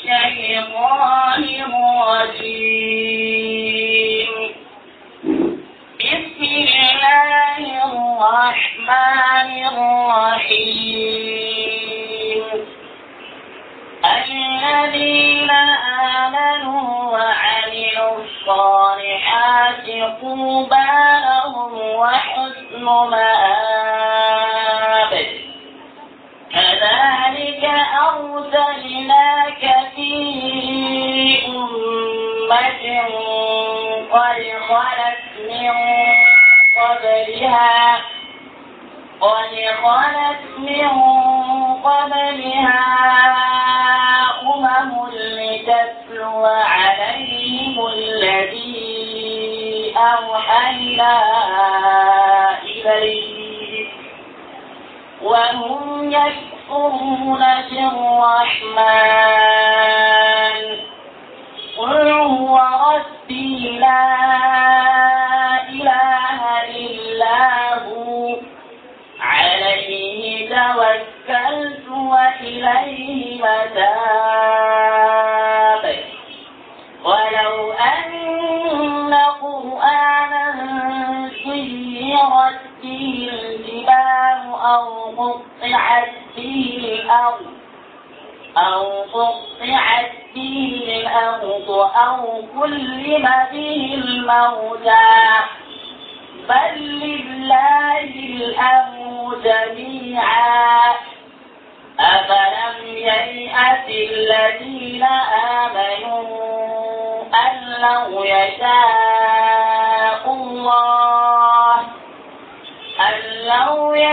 الشيطان الرجيم بسم الله الرحمن الرحيم الذين آمنوا وعملوا الصالحات طوبى لهم وحسن مآب كذلك أرسلناك في أمة قد خلت من قبلها قد خلت من قبلها أمم لتتلو عليهم الذي أوحينا إليك وهم يكفرون بالرحمن قل هو ربي لا إله إلا هو عليه توكلت وإليه متاب ولو أن قرآنا سيرت به الجبال أو قطعت به الأرض أو قطعت به الأرض أو كلم به الموتى بل لله الأمر جميعا أفلم ييأس الذين آمنوا أن لو يشاء الله أن لو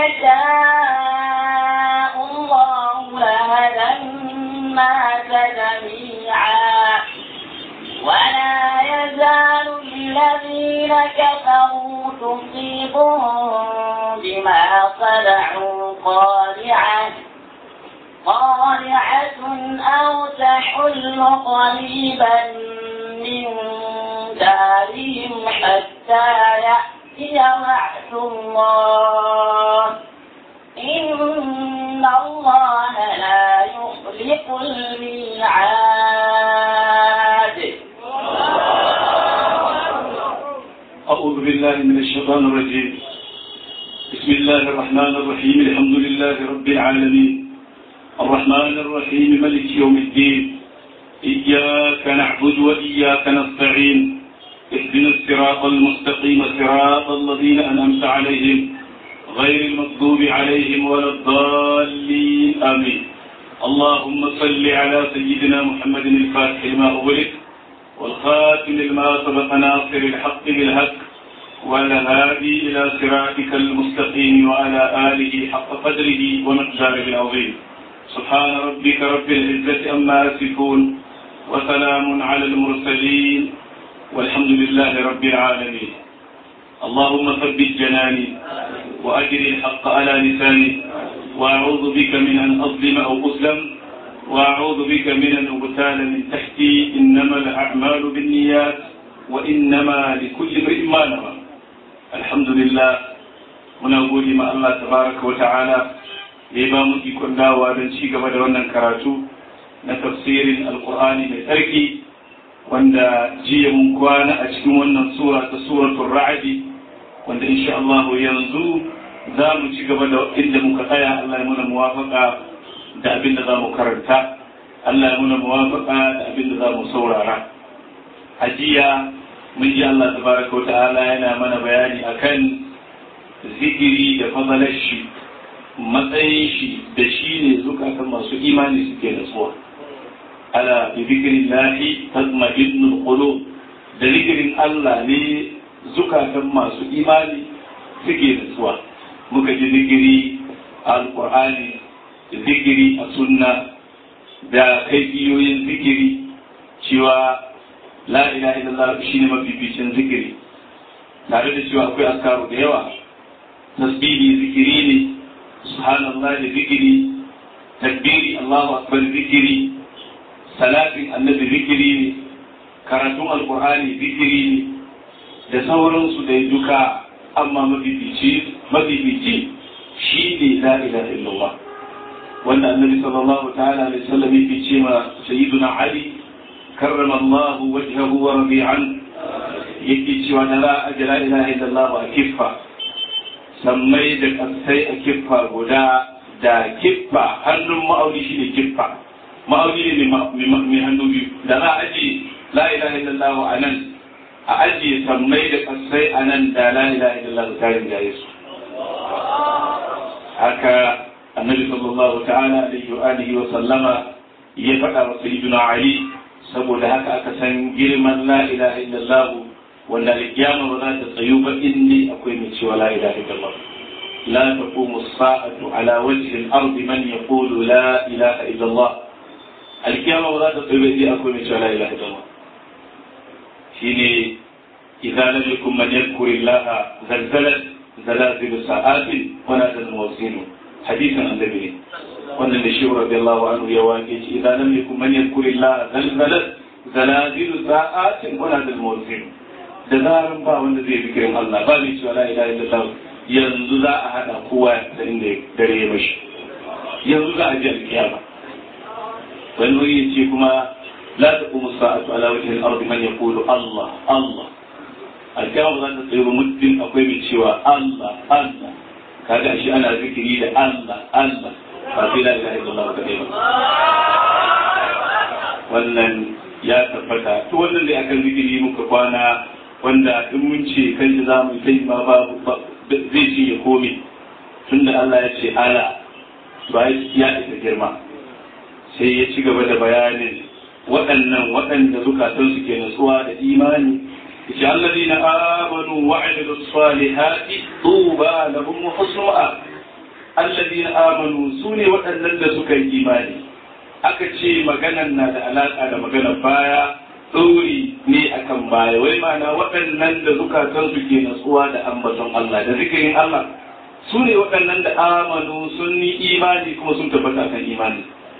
يشاء الله لهدى الناس جميعا ولا يزال الذين كفروا تصيبهم بما صنعوا قارعة قارعة أو تحل قريبا من دارهم حتى يأتي وعد الله إن الله لا يخلق الميعاد أعوذ بالله من الشيطان الرجيم بسم الله الرحمن الرحيم الحمد لله رب العالمين الرحمن الرحيم ملك يوم الدين إياك نعبد وإياك نستعين اهدنا الصراط المستقيم صراط الذين أنعمت عليهم غير المغضوب عليهم ولا الضالين آمين اللهم صل على سيدنا محمد الفاتح لما أغلق والخاتم لما سبق ناصر الحق بالحق والهادي إلى صراطك المستقيم وعلى آله حق قدره ومقداره العظيم سبحان ربك رب العزة أما يصفون وسلام على المرسلين والحمد لله رب العالمين اللهم ثبت جناني وأجر الحق على لساني وأعوذ بك من أن أظلم أو أظلم وأعوذ بك من أن أغتال من تحتي إنما الأعمال بالنيات وإنما لكل امرئ ما نوى الحمد لله muna gode ma Allah tabaraka wa ta'ala da ya ba mu ikon dawowa don ci gaba da wannan karatu na tafsirin alkur'ani mai tsarki wanda jiya mun kwana a cikin wannan sura ta suratul ra'adi wanda insha Allah yanzu za mu ci gaba da inda muka tsaya Allah ya muna muwafaka da abin da za mu karanta Allah ya muna muwafaka da abin da za mu saurara a jiya mun ji Allah tabaraka wa ta'ala yana mana bayani akan zikiri da fadalar shi matsayin shi da shi ne zukatan masu imani suke nutsuwa ala bi zikirin lahi tatma'innul qulub da zikirin Allah ne zukatan masu imani suke nutsuwa muka ji zikiri a alqur'ani zikiri a sunna da kaifiyoyin zikiri cewa la ilaha illallah shine mafificin zikiri tare da cewa akwai askaru da yawa tasbihi zikiri ne subhanallah da zikiri takbiri Allahu akbar zikiri salatin annabi zikiri ne karatun alkur'ani zikiri ne da sauransu da duka amma mafifici mafifici shi ne la ilaha illallah wanda annabi sallallahu ta'ala alaihi wasallam yake ce ma sayyiduna ali karrama Allah wajhahu wa rabi'an yake cewa da la ajra ilaha illallah a kiffa sammai da kasai a kiffa guda da kiffa hannun ma'auni shine kiffa ma'auni ne mai hannu biyu da za a aji la ilaha illallah a nan a ajiye sammai da kasai a nan da la ilaha illallah ta rinjaye su haka annabi sallallahu ta'ala alaihi wa alihi wa sallama ya faɗa wa sayyidina ali saboda haka aka san girman la ilaha illallah wanda alkiyama ba za ta tsayu ba inni akwai mai cewa la ilaha illallah la taqumu as-sa'atu ala wajhi al-ardi man yaqulu la ilaha illallah alkiyama ba za ta tsayu ba inni akwai mai cewa la ilaha illallah shine idza lam yakun man yadhkuru allaha zalzalat zalazil sa'atin wa nada al-mawsin hadithan annabi wannan da shi radiyallahu anhu ya wake shi idan lam yakun man yadhkuru allaha zalzalat zalazil sa'atin wa nada al-mawsin da zaran ba wanda zai fikirin Allah ba mai cewa la ilaha illallah yanzu za a hada kowa da inda dare ya mashi yanzu za a ji alkiyama wani wuri ya ce kuma la taqumu sa'atu ala wajhi al-ard man yaqulu Allah Allah alkiyama za ta tsaye ba muddin akwai mai cewa Allah Allah kaga shi ana zikiri da Allah Allah ba sai la ilaha illallah ba ba wannan ya tabbata to wannan dai akan zikiri muka kwana wanda in mun ce kan da za mu yi ma ba zai ce ya komi tunda Allah ya ce ala ba ya isa girma sai ya ci gaba da bayanin waɗannan waɗanda zukatansu ke nutsuwa da imani yace alladina amanu wa amilu salihati tuba lahum wa husnu ma'a alladina amanu sune waɗannan da suka yi imani aka ce maganan na da alaka da maganar baya ɗori ne akan baya wai mana waɗannan da zukatansu ke natsuwa da ambaton Allah da zikirin Allah su ne waɗannan da amanu sun yi imani kuma sun tabbata kan imani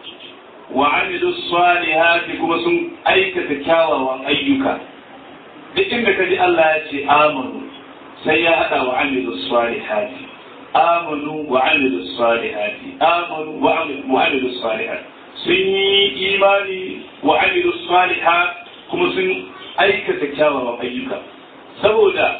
wa amilu salihati kuma sun aikata kyawawan ayyuka duk inda ka ji Allah ya ce amanu sai ya haɗa wa amilu salihati amanu wa amilu salihati amanu wa amilu salihati sun yi imani wa amilu salihati kuma sun aikata kyawawan ayyuka saboda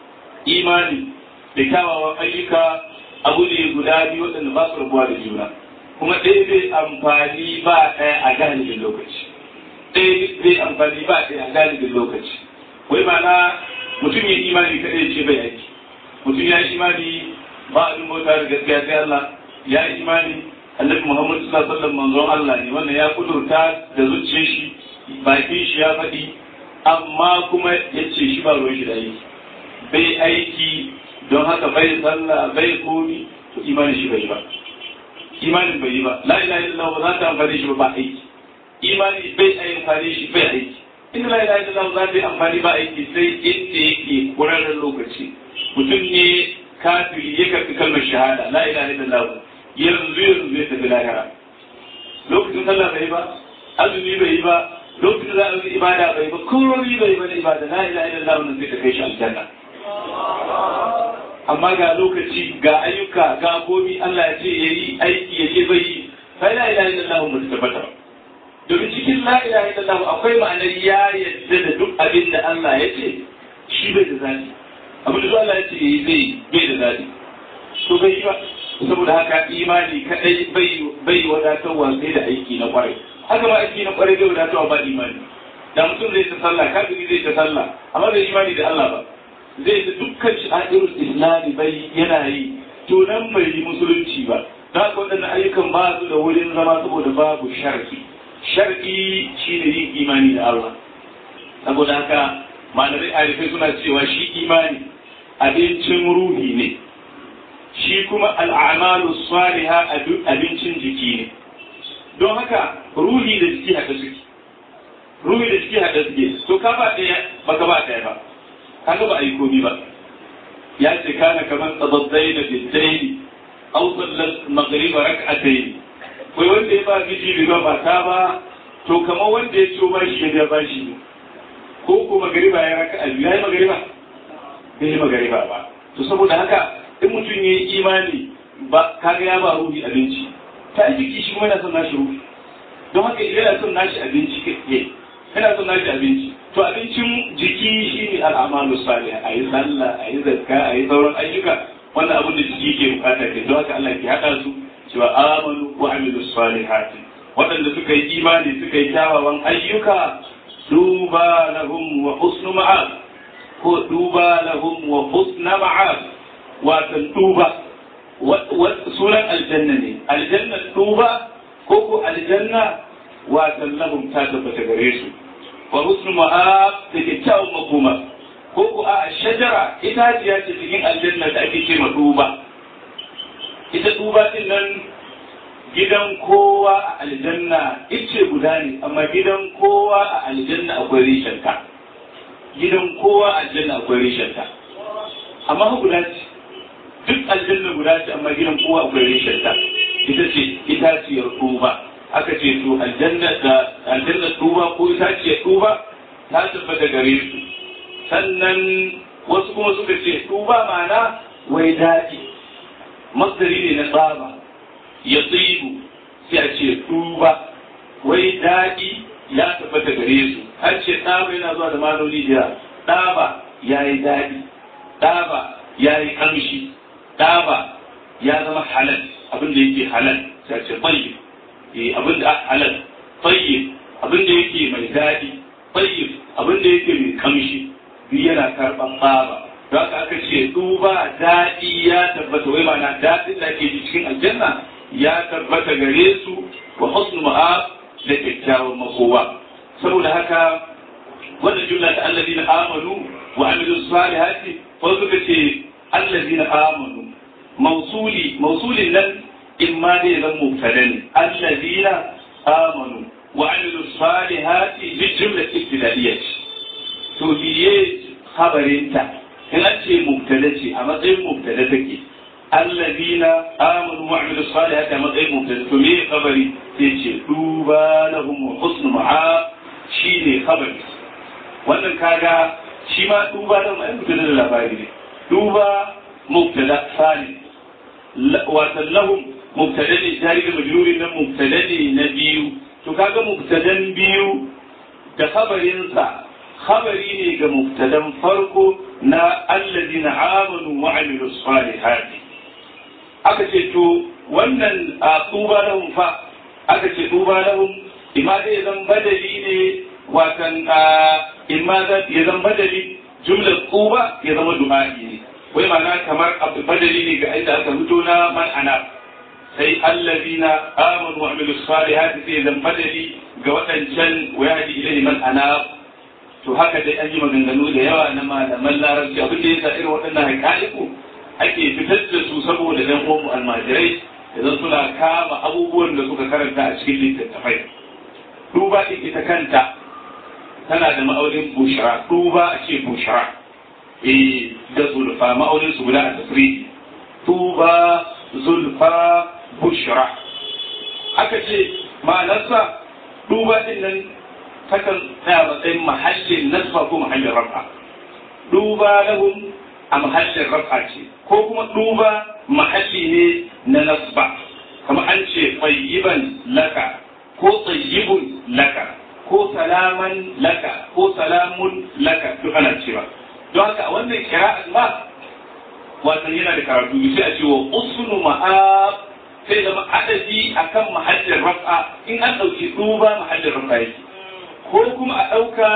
imani da kyawawan ayyuka abu ne guda biyu waɗanda ba su rabuwa da juna kuma ɗaya bai amfani ba ɗaya a galibin lokaci ɗaya bai amfani ba ɗaya a galibin lokaci wai mana mutum ya imani kaɗai ce bai aiki mutum ya imani ba abin bauta da gaskiya sai Allah ya imani annabi Muhammad sallallahu alaihi wasallam manzon Allah ne wannan ya kudurta da zuciyar shi bakin shi ya faɗi amma kuma ya ce shi ba ruwan shi da aiki bai aiki don haka bai sallah bai komi to imanin shi bai yi ba imanin bai yi ba la ilaha illallah ba za ta amfani shi ba ba aiki imani bai amfani shi bai aiki in la ilaha illallah za ta yi amfani ba aiki sai inda yake kurarren lokaci mutum ne kafiri ya karɓi kalmar shahada la ilaha illallah yanzu yanzu zai tafi lahira lokacin sallah bai yi ba azumi bai yi ba lokacin za a yi ibada bai ba komai bai ba da ibada la ilaha illallah wannan zai ta kai shi aljanna amma ga lokaci ga ayyuka ga komi Allah ya ce yayi aiki ya ce bai yi fa la ilaha illallah ba ta tabbata ba domin cikin la ilaha illallah akwai ma'anar ya yadda da duk abin da Allah ya ce shi bai da zaɓi abin da Allah ya ce yayi zai bai da zaɓi to bai yi ba saboda haka imani kadai bai bai wadatarwa sai da aiki na kwarai haka ma aiki na kwarai bai wadatarwa ba imani da mutum zai ta sallah kafiri zai ta sallah amma bai imani da Allah ba zai ta dukkan sha'irul islami bai yana yi to nan bai yi musulunci ba da haka waɗannan ayyukan ba su da wurin zama saboda babu shar'i shar'i shi ne yin imani da Allah saboda haka malamai arifai suna cewa shi imani abincin ruhi ne shi kuma al'amalu saliha abincin jiki ne don haka ruhi da jiki haɗe suke ruhi da jiki haɗe suke to ka ba ɗaya ba ka ba ɗaya ba kaga ba a yi komi ba ya ce kana kamar tsabazzai da biddai au sallar magriba rak'atayn kai wanda ya ba miji riba ba ta ba to kamar wanda ya ciwo ba shi ya biya ba shi ko ko magriba ya raka ya yi magriba bai yi magriba ba to saboda haka in mutum ya yi imani ba kaga ya ba ruhi abinci ta jiki shi kuma yana son nashi ruhu don haka idan yana son nashi abinci kake yana son nashi abinci to abincin jiki shi ne al'amalu salih a yi sallah a yi zakka a yi sauran ayyuka wannan abin da jiki ke bukata ke don haka Allah ke haɗa su cewa amanu wa amilu salihati waɗanda suka yi imani suka yi kyawawan ayyuka duba lahum wa husnu ma'ab ko duba lahum wa husna ma'ab watan duba sunan aljanna ne aljanna duba ko ko aljanna watan lahum ta tabbata gare su wa husnu ma'ab da kyakkyawan makoma ko ko a shajara itaciya ce cikin aljanna da ake ce ma duba ita duba din nan gidan kowa a aljanna ice guda ne amma gidan kowa a aljanna akwai rishanta gidan kowa a aljanna akwai rishanta amma guda ce duk aljanna guda ce amma gidan kowa akwai rishanta ita ce itaciyar duba aka ce to aljanna da aljanna duba ko itaciyar duba ta tabbata gare su sannan wasu kuma suka ce duba ma'ana wai daɗi masdari ne na tsaba ya tsibu sai a ce duba wai daɗi ya tabbata gare su har ce ɗaba yana zuwa da maloli da ɗaba ya yi daɗi ɗaba ya yi ƙamshi ɗaba ya zama halal abin da yake halal sai a ce tsayyib abin da halal tsayyib abin da yake mai daɗi tsayyib abin da yake mai ƙamshi duk yana karɓar ɗaba don haka aka ce duba daɗi ya tabbata wai ma'ana daɗin da ke cikin aljanna ya tabbata gare su wa husnu ma'ab da kyakkyawan makowa saboda haka wannan jumla ta allazina amanu wa amilu salihati ko suka ce allazina amanu mausuli mausulin nan in ma dai zan mubtada ne allazina amanu wa amilu salihati bi jumla ibtidaiyyah to biye khabarinta in an ce mubtada ce a matsayin mubtada take allazina amanu wa amilu salihati a matsayin mubtada to me khabari sai ce duba lahum wa husnu ma'a shine khabari wannan kaga shi ma duba lahum ai mubtada da labari ne duba mubtada sani wa lahum mubtada ne jari da majrurin nan mubtada ne na biyu to kaga mubtadan biyu da khabarinsa khabari ne ga mubtadan farko na allazina amanu wa amilu salihati aka ce to wannan a tuba lahum fa aka ce tuba lahum imma dai zan badali ne watan imma ya zan badali jumlar tuba ya zama du'a'i ne wai ma'ana kamar abu badali ne ga inda aka fito na man ana sai allazina amanu wa amilu salihati sai zan badali ga waɗancan wayadi ilai man ana to haka dai an yi maganganu da yawa na malaman larabci abin da yasa irin waɗannan haƙa'iku ake fitar da su saboda ɗan uwan almajirai idan suna kama abubuwan da suka karanta a cikin littattafai duba ɗin ita kanta tana da ma'aunin bushara duba a ce bushara eh da zulfa ma'aunin su guda a tafridi tuba zulfa bushara aka ce ma'anarsa duba ɗin nan takan tsaya matsayin mahallin nasfa ko mahallin rafa duba lahum a mahallin rafa ce ko kuma duba mahalli ne na nasba kamar an ce tsayiban laka ko tsayibun laka ko salaman laka ko salamun laka duk ana cewa don haka a wannan kira'an ma wasan yana da karatu sai a ce wa usnu ma'ab sai zama adadi akan mahallin rafa in an ɗauki duba mahallin rafa yake ko kuma a ɗauka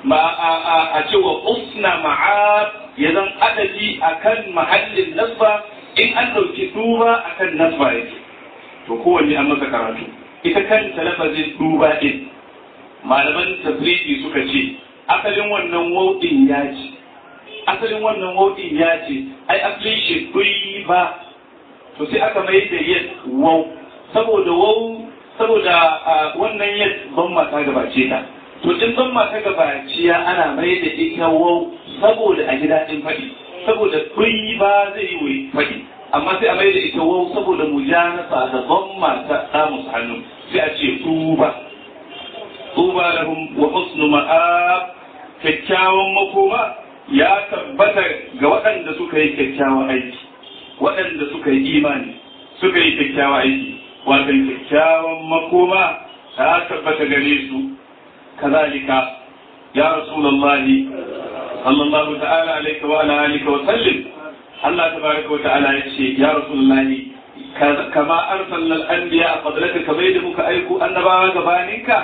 a cewa usna ma'ab ya zan adadi akan mahallin nasba in an ɗauki duba akan nasba yake to kowanne an masa karatu ita kanta lafazin duba ɗin malaman tafriki suka ce asalin wannan wauɗin ya ce asalin wannan wauɗin ya ce ai asalin shi ba to sai aka mai da yin wau saboda wau saboda wannan yin ban mata gabace ta to in ban mata gabaciya ana mai da ita wau saboda a gida din faɗi saboda kuyi ba zai yi faɗi amma sai a mai da ita wau saboda mujanasa da ban mata samun hannu sai a ce tuba tuba lahum wa husnu ma'ab kyakkyawan makoma ya tabbata ga waɗanda suka yi kyakkyawan aiki waɗanda suka yi imani suka yi kyakkyawan aiki wato kyakkyawan makoma ta tabbata gare su kazalika ya rasulullahi sallallahu ta'ala alaihi wa ala alihi wa sallim Allah tabaraka wa ta'ala ya ce ya rasulullahi kama arsalna al-anbiya qablaka kamar da muka aiko annabawa gabaninka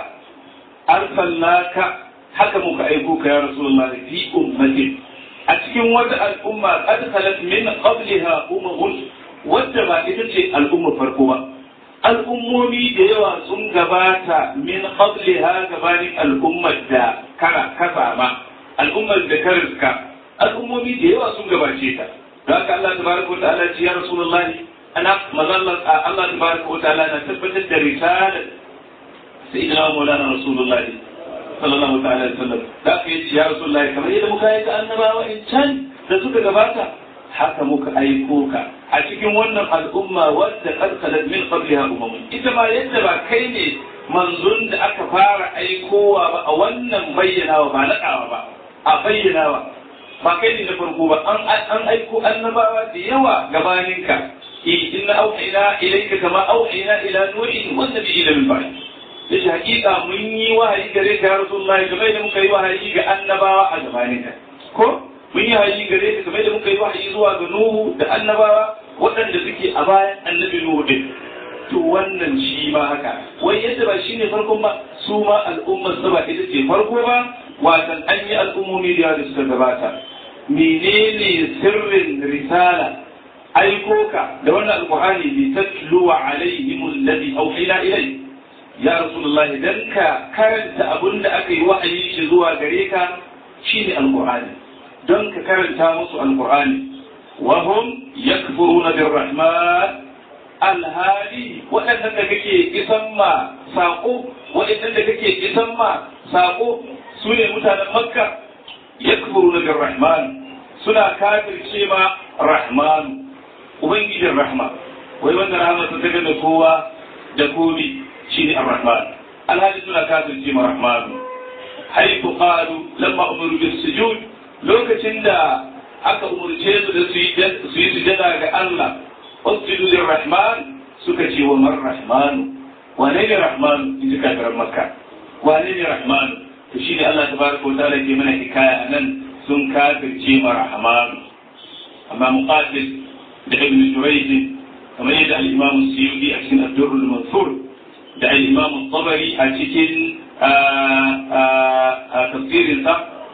arsalnaka haka muka aiko ka ya rasulullahi fi ummatin a cikin wata al'umma qad khalat min qabliha umamun wadda ba ita ce al'umma farko ba al'ummomi da yawa sun gabata min qabliha gabanin al'ummar da kara kasa ma al'ummar da ka riska al'ummomi da yawa sun gabace ta da haka Allah tabaraka wa ta'ala ce ya rasulullahi ana mazallar Allah tabaraka wa ta'ala na tabbatar da risalar sayyidina maulana rasulullahi sallallahu ta'ala alaihi wasallam da aka yi ya rasulullahi kamar yadda muka yi ka annabawa in can da suka gabata haka muka aiko ka a cikin wannan al'umma wadda karkalar min qabliha umamun ita ma yadda ba kai ne manzon da aka fara aikowa ba a wannan bayyanawa ba naɗawa ba a bayyanawa ba kai ne na farko ba an an aiko annabawa da yawa gabaninka inna auhayna ilayka kama auhayna ila nuhin wa nabiyina min ba'd yace hakika mun yi wahayi gare ka ya rasulullahi kamar da muka yi wahayi ga annabawa a gabaninka ko mun yi wahayi gare ka kamar da muka yi wahayi zuwa ga nuhu da annabawa waɗanda suke a bayan annabi nuhu din to wannan shi ma haka wai yadda ba shine farkon ba su ma al'ummar su ba ita ce farko ba watan an yi al'ummomi da da suka gabata menene sirrin risala aiko ka da wannan alqur'ani bi tatluwa alaihim alladhi awhayna ilayhi ya rasulullahi dan ka karanta abin da aka yi wa'ayi shi zuwa gare ka shine alqur'ani don ka karanta musu alqur'ani wa hum yakfuruna birrahman alhali waɗannan da kake isan ma saƙo waɗannan da kake isan ma saƙo su ne mutanen makka yakfuruna birrahman suna kafirce ma rahman ubangijin rahma wai wanda rahama ta da kowa da komi shine ar-rahman alhali suna kafirce ma rahman haifu qalu lamma umiru bis sujud lokacin da aka umurce su da su yi sujada ga Allah usjudu lir-rahman suka ce wa man rahman wane ne rahman in ji kafiran makka wane ne rahman to shine Allah tabaraka wa ta'ala ke mana hikaya anan sun kafirce ma rahman amma muqatil da ibn jurayj kamar yadda al-imam suyuti a cikin ad-durr al-mansur da al-imam tabari a cikin tafsirinsa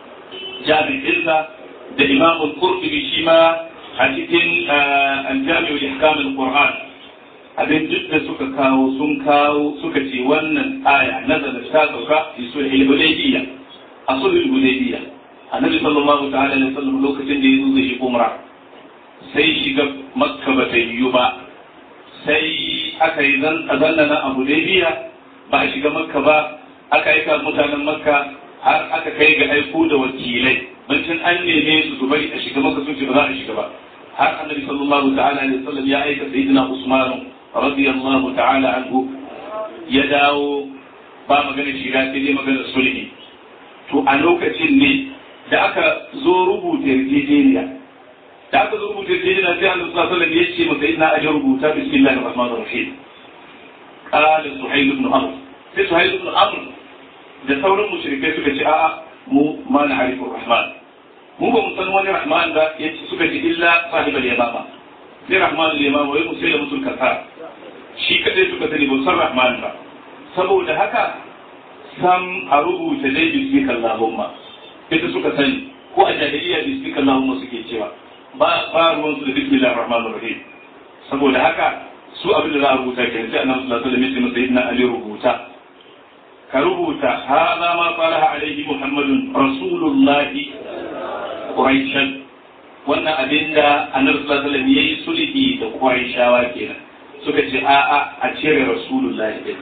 jami'insa da imam al-qurtubi shi ma a cikin al-jami' wa ihkam al-qur'an abin duk da suka kawo sun kawo suka ce wannan aya nazala ta sauka fi sulhul hudaybiyya a sulhul hudaybiyya annabi sallallahu ta'ala alaihi wasallam lokacin da yazo zai yi umra sai shiga makka ba ta yiwu ba sai aka yi zannana a hudaybiya ba a shiga makka ba aka aika mutanen makka har aka kai ga aiko da wakilai bancin an neme su su bari a shiga makka sun ce ba za a shiga ba har annabi sallallahu ta'ala alaihi wasallam ya aika sayyidina usman radiyallahu ta'ala anhu ya dawo ba magana shiga sai dai magana sulhi to a lokacin ne da aka zo rubuta yarjejeniya da aka zo rubuta yarjejeniya sai annabi sallallahu alaihi wasallam ya ce masa ina ajin rubuta bismillahir rahmanir rahim qala suhayl ibn amr sai suhayl ibn amr da sauran mushrikai suka ce a'a mu ma na harifu rahman mu ba mu san wani rahman ba yace suka ce illa sahibal yamama sai rahman al-yamama wai musai da musul kasa shi kadai suka sani ba san rahman ba saboda haka sam a rubuta dai bismika allahumma ita suka sani ko a jahiliya bismika allahumma suke cewa ba ba ruwan su da bismillahir rahmanir rahim saboda haka su abin da za a rubuta kenan sai annabi sallallahu alaihi wasallam ya ce masa inna ali rubuta ka rubuta hada ma salaha alaihi muhammadun rasulullahi quraishan wannan abin da annabi sallallahu alaihi wasallam yayi sulhi da quraishawa kenan suka ce a a a cire rasulullahi din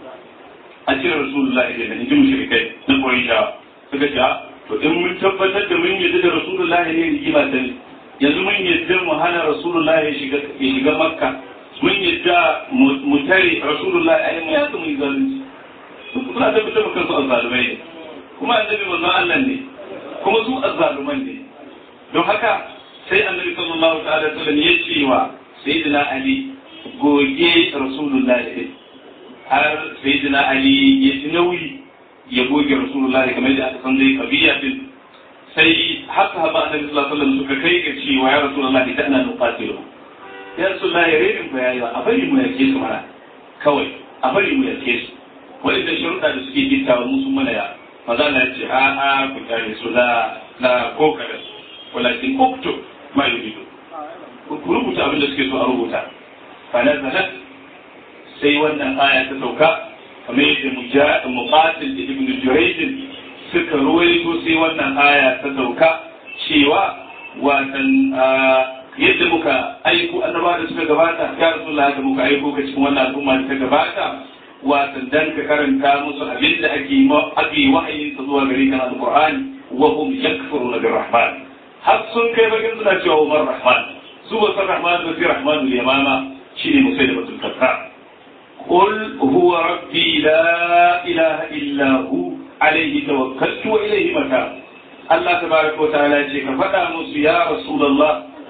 a cire rasulullahi din in ji mushrikai na quraishawa suka ce to in mun tabbatar da mun yadda da rasulullahi ne rigima ta ne yanzu mun yadda mu hana rasulullahi ya shiga ya shiga makka mun yadda mu tare rasulullahi a yi ya mu yi zalunci suna tabbatar da kansu azzalumai ne kuma annabi manzon Allah ne kuma su azzaluman ne don haka sai annabi sallallahu ta'ala sallam ya ce wa sayyidina ali goge rasulullahi har sayyidina ali ya ji nauyi ya goge rasulullahi kamar da aka san dai kabiya din sai haka haba annabi sallallahu alaihi wasallam suka kai ga cewa ya rasulullahi da ana nuqatilu ya rasulullahi renin bayani a bari mu yake su mana kawai a bari mu yake su wanda sharuɗa da suke gittawa musu mana ya maza na ce a a ku tare su la la ko kada walakin uktu ma yuridu ku rubuta abin da suke so a rubuta fa nazalat sai wannan aya ta sauka kamar yadda mujahid muqatil da ibn jurayj suka ruwaito sai wannan aya ta sauka cewa watan yadda muka aiko annaba da suka gabata ya rasulullah da muka aiko ka cikin wannan al'umma da ta gabata watan dan ka karanta musu abin da ake ake wahayin sa zuwa gare kan alqur'ani wa hum yakfuruna birrahman har sun kai bakin suna cewa umar rahman su ba san rahman ba sai rahmanul yamama shine musailatul kazzab قل هو ربي لا إله إلا هو عليه توكلت وإليه متاب الله تبارك وتعالى يقول فدا موسى يا رسول الله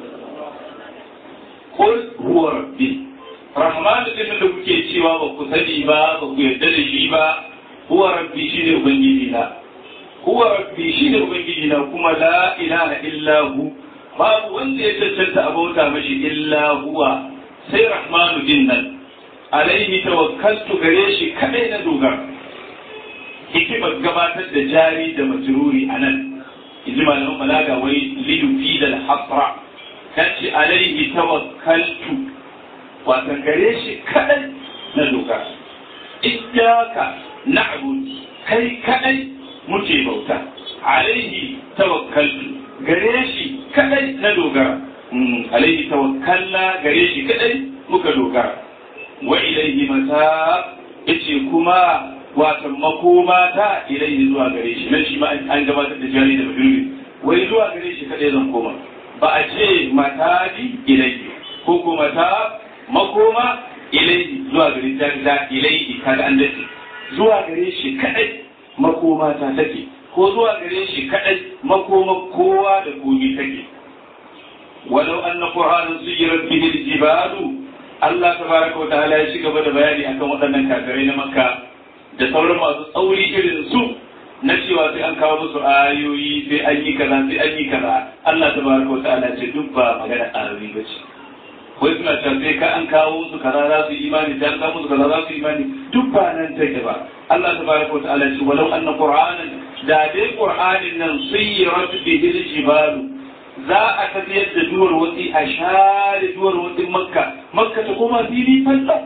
قل هو ربي رحمن din da kuke cewa ba ku sani ba ba ku yarda da shi ba huwa rabbi shine ubangiji na huwa rabbi shine ubangiji na kuma la ilaha illa hu babu wanda ya cancanta abauta mashi illa huwa sai rahmanu din nan alaihi tawakkaltu gare shi kadai na dogara hikimar gabatar da jari da majruri a nan inji malamin balaga wai lidufi da hasra ta ce alaihi tawakkaltu wata gare shi kadai na dogara iyyaka na'bud kai kadai muke bauta alaihi tawakkaltu gare shi kadai na dogara alaihi tawakkalna gare shi kadai muka dogara wa ilaihi mata yace kuma watan makoma ta ilaihi zuwa gare shi nan shi ma an gabatar da jari da budurwi wai zuwa gare shi kadai zan koma ba a ce mata di ilaihi ko ko mata makoma ilaihi zuwa gare jari da ilaihi kaga an dace zuwa gare shi kadai makoma ta take ko zuwa gare shi kadai makoma kowa da komi take walau anna qur'anan suyirat bihi al-jibalu Allah tabaraka wa ta'ala ya shiga da bayani akan waɗannan kafirai na Makka da sauran masu tsauri irin su na cewa sai an kawo musu ayoyi sai an yi kaza sai an yi kaza Allah tabaraka wa ta'ala ce duk ba magana ayoyi ba ce wai suna cewa sai ka an kawo musu kaza za su yi imani dan kawo musu kaza za su yi imani duk ba nan take ba Allah tabaraka wa ta'ala ce walau anna qur'anan da dai qur'anin nan sayyirat bihi al-jibalu za a tafiyar da duwar watsi a share duwar watsin makka makka ta koma fili falla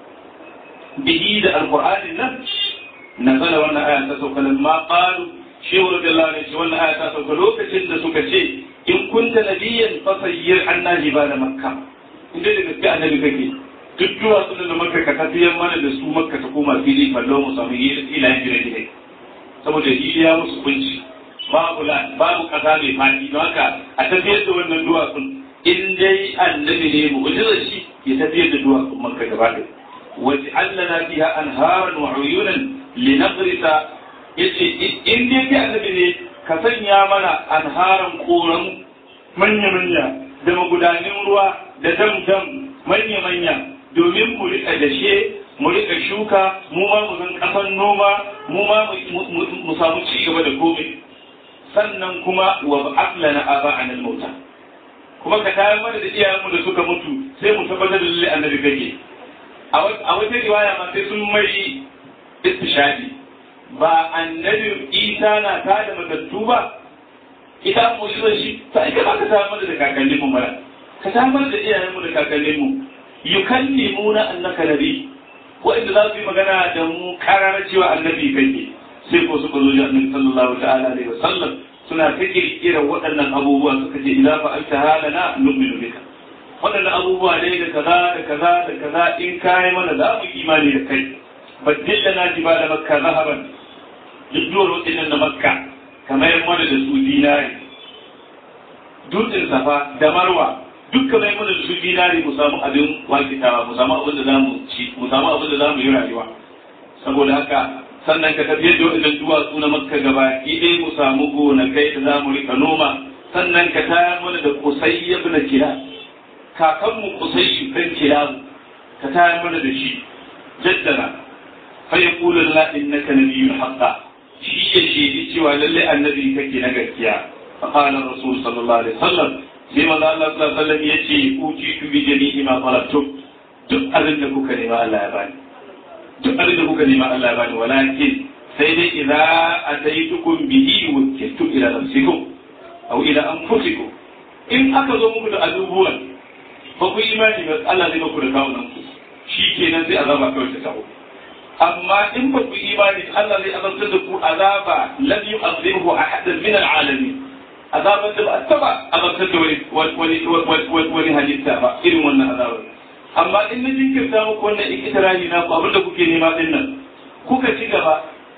bihi da alqur'anin nan nazala wannan aya ta sauka nan ma qalu shehu radiyallahu anhu ce wannan aya ta sauka lokacin da suka ce in kunta nabiyyan fasayyir anna jibala makka inda da gaske annabi kake duk duwatsun da makka ka tafiyar mana da su makka ta koma fili fallo mu samu ilayen gine-gine saboda ya musu kunci babu babu kasa mai fadi don haka a tafiyar da wannan duwatsun in dai annabi ne mu'jizar shi ya tafiyar da duwatsun makka gaba da waje allana fiha anharan wa uyunan linaghrisa yace in dai kai annabi ne ka sanya mana anharan koran manya manya da magudanin ruwa da dam dam manya manya domin mu rika dashe mu rika shuka mu ma mu zan kasan noma mu ma mu samu ci gaba da komai sannan kuma wa ba'atlana aba'an al-mauta kuma ka tayar mana da iyayenmu da suka mutu sai mu tabbatar da lalle annabi kake a wata riwaya ma sai sun mai istishadi ba annabi Isa na ta da matattu ba ita mu shi shi sai ka ka tayar mana da kakannin mu mara ka tayar mana da iyayenmu da kakannin mu yukallimuna annaka nabi wa'inda za su yi magana da mu karara cewa annabi kake sai ko suka zo da annabi sallallahu ta'ala alaihi wasallam suna ta kirkira waɗannan abubuwa suka ce idan fa anta halana nu'minu bika waɗannan abubuwa ne da kaza da kaza da kaza in kai mana za mu imani da kai baddil lana jibala makka zahaban duk duwar waɗannan na makka kamar mana da su dinari dutsen safa da marwa duk kamar mana da su dinari mu samu abin wakitawa mu samu abin da za mu ci mu samu abin da za mu yi rayuwa saboda haka sannan ka tafiyar da waɗannan duwatsu na makka gaba idai mu samu gonakai da za mu rika noma sannan ka tayar mana da kusai ya bi na kira kakanmu kusai shi ɗan kira ka tayar mana da shi jaddana fa yaqulu la innaka nabiyyun haqqa shi ya shaidi cewa lalle annabi kake na gaskiya fa qala rasul sallallahu alaihi wasallam sai manzo Allah sallallahu alaihi wasallam yace utitu bi jami'i ma talabtum duk abin da kuka nema Allah ya bani duk abin da kuka nema Allah ya bani walakin sai dai idza ataitukum bihi wakiltu ila nafsikum aw ila anfusikum in aka zo muku da abubuwan ba ku imani ba Allah zai muku da kawunan ku shi kenan sai azaba kawai ta taho amma in ba ku imani Allah zai azabtar da ku azaba lam yu'azzihu ahadan min al'alamin azaban da ba a taba azabtar da wani wani wani halitta ba irin wannan azabar amma in na jinkirta muku wannan ikitirani na ku abinda kuke nema din nan kuka ci gaba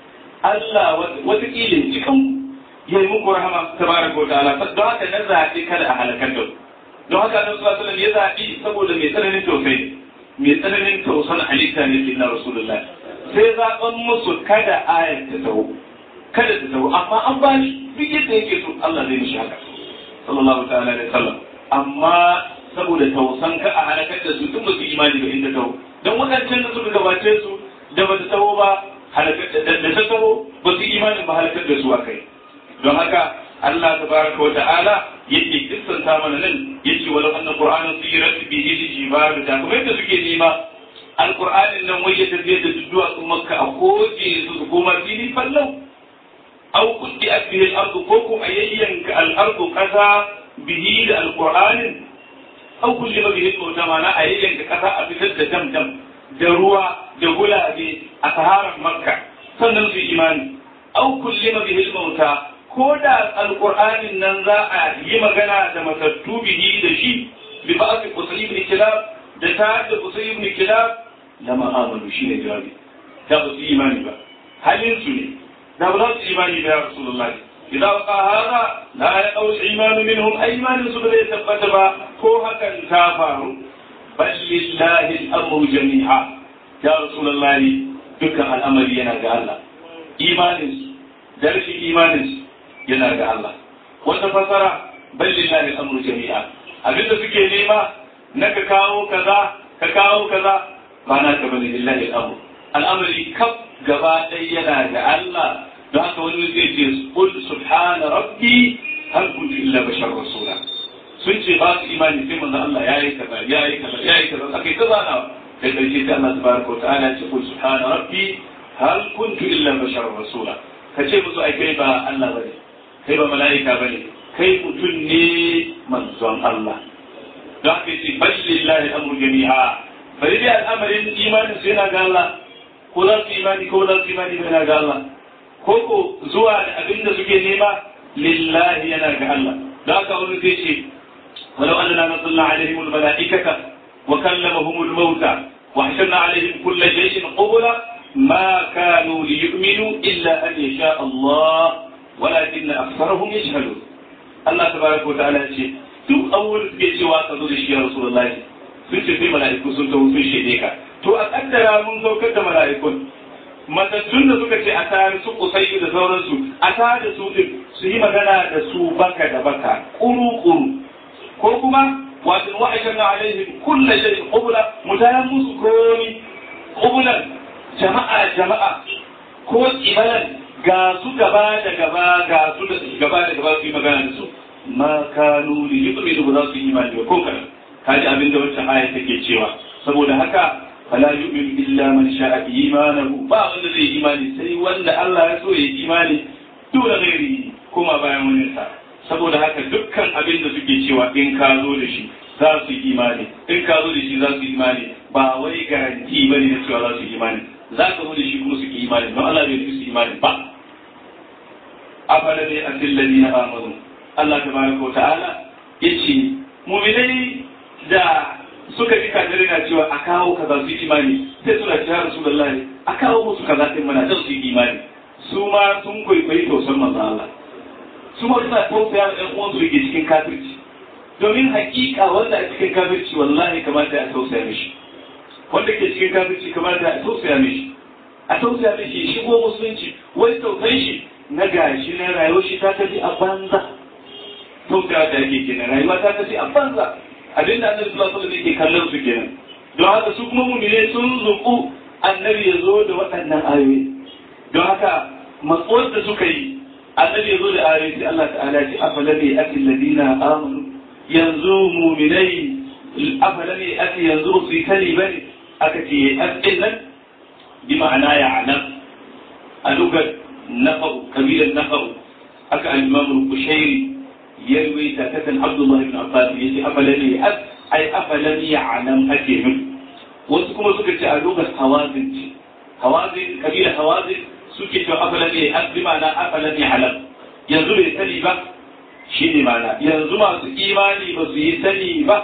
Allah watakila cikin ya yi muku rahama tabaraka wa ta'ala don haka na zaɓi kada a halakar da don haka nan sallallahu alaihi ya zaɓi saboda mai tsananin tausayi mai tsananin tausan halitta ne ke na rasulullah sai zaɓan musu kada ayar ta taho kada ta taho amma an ba shi duk yadda yake so Allah zai mishi haka sallallahu ta'ala alaihi wasallam amma saboda tausan ka a halakar da su tun ba su imani ba inda taho don waɗancan da suka gabace su da ba ta taho ba da ta taho ba su imanin ba halakar da su a kai don haka Allah tabaraka wa ta'ala yake kissanta mana nan yace walau anna qur'ana sirat bihi al-jibal da kuma yadda suke nema alqur'anin nan wai ya tafiye da duwa su makka a koje su su koma fili fallau aw kuddi bihi al-ardu ko kuma ayyanka al-ardu kaza bihi da alqur'anin aw kulli ma bihi mauta mana ayyanka kasa a fitar da damdam da ruwa da gulabe a saharar makka sannan su imani aw kulli ma bihi mauta ko da alƙur'anin nan za a yi magana da matattu bihi da shi bi ba su kusuri ibn kilab da ta da kusuri ibn kilab lama amanu shi ne jawabi da ba su yi imani ba halin su ne da ba za su imani ba ya rasulullah idan waqa hada la yaqaw al-iman minhum ay imanin su bai tabbata ba ko hakan ta faru bal lillahi al-amru jami'a ya rasulullah dukkan al'amari yana ga Allah imanin su da rashin imanin su yana ga Allah wata fasara bal lillahi al-amru jami'a abinda suke nema na ka kawo kaza ka kawo kaza ba na ka bane lillahi al-amru al'amari kaf gaba ɗaya yana ga Allah don haka wani zai ce qul subhana rabbi hal kuntu illa bashar rasula sun ce ba su imani sai manzo Allah yayi kaza yayi kaza yayi kaza akai kaza na da karshe sai Allah tabaraka wa ta'ala ya ce qul subhana rabbi hal kuntu illa bashar rasula kace musu ai kai ba Allah bane kai ba mala'ika ba ne kai mutum ne manzon Allah don haka yace bal lillahi amru jami'a bari dai al'amarin imanin su yana ga Allah ko za su imani ko za su imani yana ga Allah ko ko zuwa da abin da suke nema lillahi yana ga Allah don haka wani zai ce ولو أننا نزلنا عليهم الملائكة وكلمهم الموتى وحشرنا عليهم كل شيء قبلا ما كانوا ليؤمنوا إلا أن يشاء الله ولكن أكثرهم يجهلون الله تبارك وتعالى يقول duk awul suke cewa ka zo da shi ya Rasulullahi sun ce sai mala'iku sun taho sun shede ka to a kaddara mun saukar da mala'ikun matattun da suka ce a tare su kusai da sauransu a tare su din su yi magana da su baka da baka kuru kuru ko kuma wato wa'ashan alaihim kullu shay'in qubla mutayan musu komi qubulan jama'a jama'a ko qibalan ga su gaba da gaba ga su da gaba da gaba su yi magana da su ma kanu li yu'minu ba za su yi imani ba ko kana kaji abin da wancan aya take cewa saboda haka fala yu'minu illa man sha'a imanahu ba wanda zai imani sai wanda Allah ya so ya yi imani dole gairi kuma bayan wani sa saboda haka dukkan abin da suke cewa in ka zo da shi za su yi imani in ka zo da shi za su yi imani ba wai garanti bane na cewa za su yi imani za ka zo da shi kuma su yi imani don Allah bai su imani ba afala ne asil ladina amanu Allah tabaraka wa ta'ala yace mu'minai da suka ji kafirai na cewa a kawo kaza su yi imani sai suna cewa rasulullahi a kawo musu kaza din mana don su yi imani su ma sun kwaikwayi tausan manzo Allah su ma suna tausaya da ɗan uwansu da ke cikin kafirci domin hakika wanda a cikin kafirci wallahi kamata a tausaya mishi wanda ke cikin kafirci kamata a tausaya mishi a tausaya mishi shigo musulunci wai tausayin shi na gashi na rayuwar shi ta tafi a banza tausaya da yake kenan rayuwa ta tafi a banza abin da annabi sallallahu alaihi wasallam yake kallon su kenan don haka su kuma mu'mine sun zuku annabi ya zo da waɗannan ayoyi don haka matsuwar da suka yi annabi ya zo da ayoyi sai Allah ta'ala ce afalam ya'ti alladhina amanu yanzu mu'minai afalam ya'ti yanzu su yi kani bane aka ce ya'ti nan bi ma'ana ya'lam a lugar naqabu kabilan naqabu aka al-imam al-kushairi ya ruwaita ta kan Abdullah ibn Abbas yace afalam ya'ti ai afalam ya'lam ake min wasu kuma suka ce a lugar hawazin ce hawazin kabilar hawazin suke cewa afalan ne azzi ma'ana afalan ne halal yanzu bai sani ba shi ne ma'ana yanzu masu imani ba su yi sani ba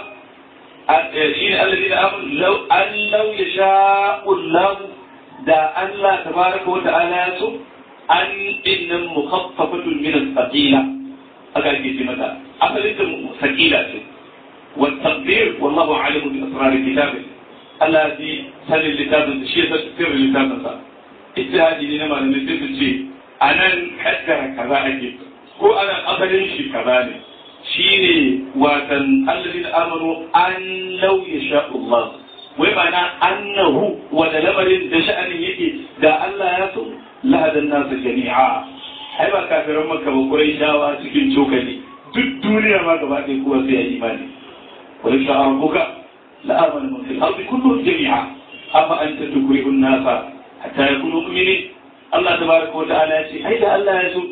shi ne allazi da amur an lau ya sha'ullahu da Allah tabaraka wa ta'ala ya so an innan mukhaffafatun min as-saqila aka ake ce mata asalin ta saqila ce wa taqdir wallahu alimu bi asrar kitabihi Allah ji sanin littafin shi ya san sirrin littafin sa ijtihadi ne na malamai sai su ce a nan kaddara kaza ake ko ana asalin shi kaza ne shi ne watan allazina amanu an law yasha Allah wai ma'ana annahu wa da lamarin da sha'anin yake da Allah ya so lahadan nasu jami'a ai ba kafiran makka ba kurai dawa cikin cokali duk duniya ma gaba ɗaya kowa sai ya imani wa yasha rabbuka لآمن من في الأرض كلهم جميعا أفأنت تكره الناس حتى يكونوا مؤمنين الله تبارك وتعالى يقول أين الله يسوع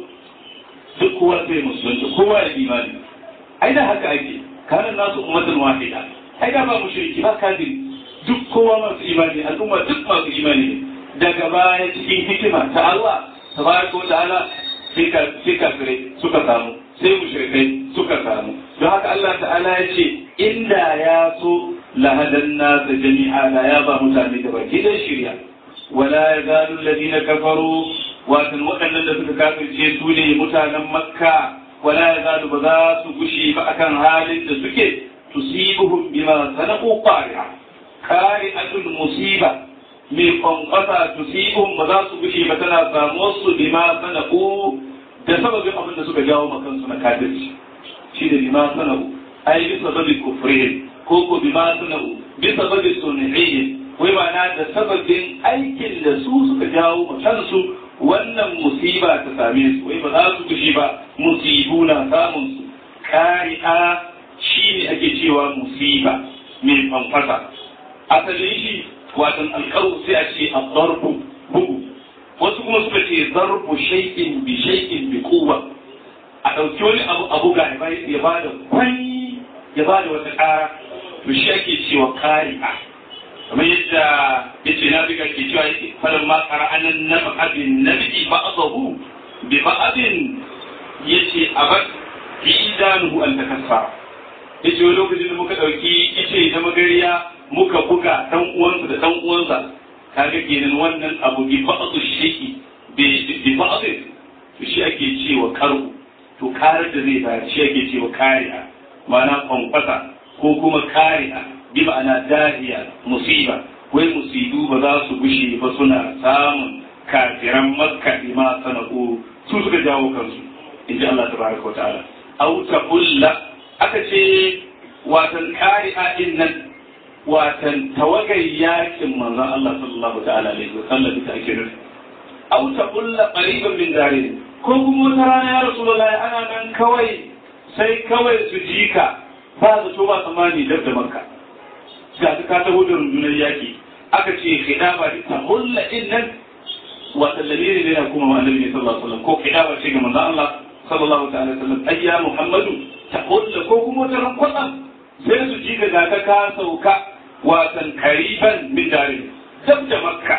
duk kowa sai musulunci kowa da imani ai da haka ake kana nasu ummatan wahida ai da ba mushriki ba kafiri duk kowa masu imani al'umma duk masu imani ne daga baya cikin hikima ta Allah tabaraka wa ta'ala sai ka sai kafirai suka samu sai mushrikai suka samu don haka Allah ta'ala ya ce inda ya so lahadan nasa jami'a la ya ba mutane da baki da shirya wala ya zalu alladhina kafaru watan waɗannan da suka kafirce su ne mutanen makka wala ya zalu ba za su gushi ba akan halin da suke tusibuhum bima sanaqu qari'a qari'atul musiba mai kwankwasa tusibuhum ba za su gushi ba tana samuwar su bima sanaqu da sababin abin da suka jawo makansu na kafirci shi da bima sanaqu ai bisa sababin kufrihim ko ko bi ma sana'u bi sababi sunihiyyin wai ma'ana da sababin aikin da su suka jawo ma kansu wannan musiba ta same su wai ba za su kushi ba musibu na samun su kari'a shi ne ake cewa musiba mai fanfasa asalin shi watan alkaru sai a ce darbu bugu wasu kuma suka ce zarbu shay'in bi shay'in bi quwwa a ɗauki wani abu abu ga ya ba da kwai ya ba da wata ƙara to shi ake cewa kari'a kamar yadda ya ce na biga ke cewa yake falon ma qara'anan na ba'abin nabi ba'dahu bi ba'abin yace abad fi idanuhu an takassara yace wani lokacin da muka dauki ice da magariya muka buga dan uwansa da dan uwansa kaga kenan wannan abu bi ba'du shay'i bi ba'd to shi ake cewa karu to karar da zai bayar shi ake cewa kari'a ma'ana kwankwasa ko kuma kari'a bi ma'ana dahiya musiba wai musibu ba za su gushe ba suna samun kafiran makka ma sana'u su suka jawo kansu in ji Allah tabaraka wa ta'ala aw taqulla aka ce watan kari'a din nan watan tawagar yakin manzon Allah sallallahu ta'ala alaihi wa sallam ita ake nufi aw taqulla qariban min darin ko kuma wata rana ya rasulullahi ana nan kawai sai kawai su jika ba zato ba tsammani dab da makka ga ta ka taho da rundunar yaki aka ce khidaba ta hulla din nan wata lamiri ne na kuma ma annabi sallallahu alaihi wasallam ko khidaba ce ga manzon Allah sallallahu ta'ala alaihi wasallam ayya muhammadu ta hulla ko kuma wata ran kwatsam sai su ji ga ka ka sauka watan kariban min dare dab da makka